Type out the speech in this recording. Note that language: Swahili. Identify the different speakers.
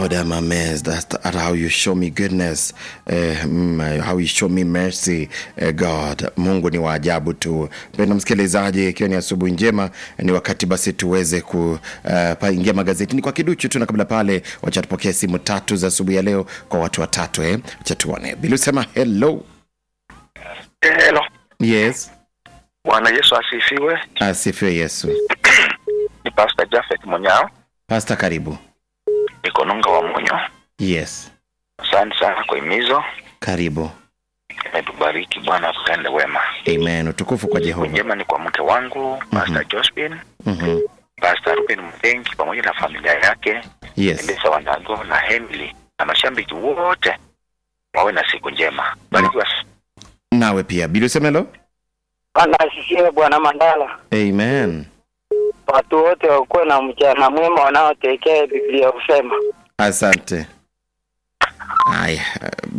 Speaker 1: Lord, I'm amazed at, at how you show me goodness, uh, mm, how you show me mercy, uh, God. Mungu ni wa ajabu tu. Mpendwa msikilizaji, ikiwa ni asubuhi njema, ni wakati basi tuweze kuingia uh, magazetini kwa kiduchu tu, na kabla pale, wacha tupokee simu tatu za asubuhi ya leo kwa watu watatu eh. Wacha tuone. Bili usema hello.
Speaker 2: Hello.
Speaker 1: Yes.
Speaker 2: Bwana Yesu asifiwe.
Speaker 1: Asifiwe Yesu.
Speaker 2: Ni Pastor Jafet Monyao,
Speaker 1: Pasta, karibu.
Speaker 2: niko Nunga wa Munyo.
Speaker 1: Yes,
Speaker 2: Asante sana kwa himizo,
Speaker 1: karibu.
Speaker 2: imetubariki Bwana, tutende wema.
Speaker 1: Amen. Utukufu kwa Jehova.
Speaker 2: Njema ni kwa mke wangu Pastor Josephine,
Speaker 1: Mhm.
Speaker 2: Pastor Ruben Mdengi pamoja na familia yake,
Speaker 1: Yes.
Speaker 2: Endesa Wandago na Emily na mashabiki wote, wawe na siku njema. Barikiwa.
Speaker 1: Nawe pia. Bili usema hello.
Speaker 3: Bwana asifiwe Bwana Mandala.
Speaker 1: Amen.
Speaker 3: Watu wote wakuwe na mchana mwema wanaotekea Biblia husema.
Speaker 1: Asante. Haya,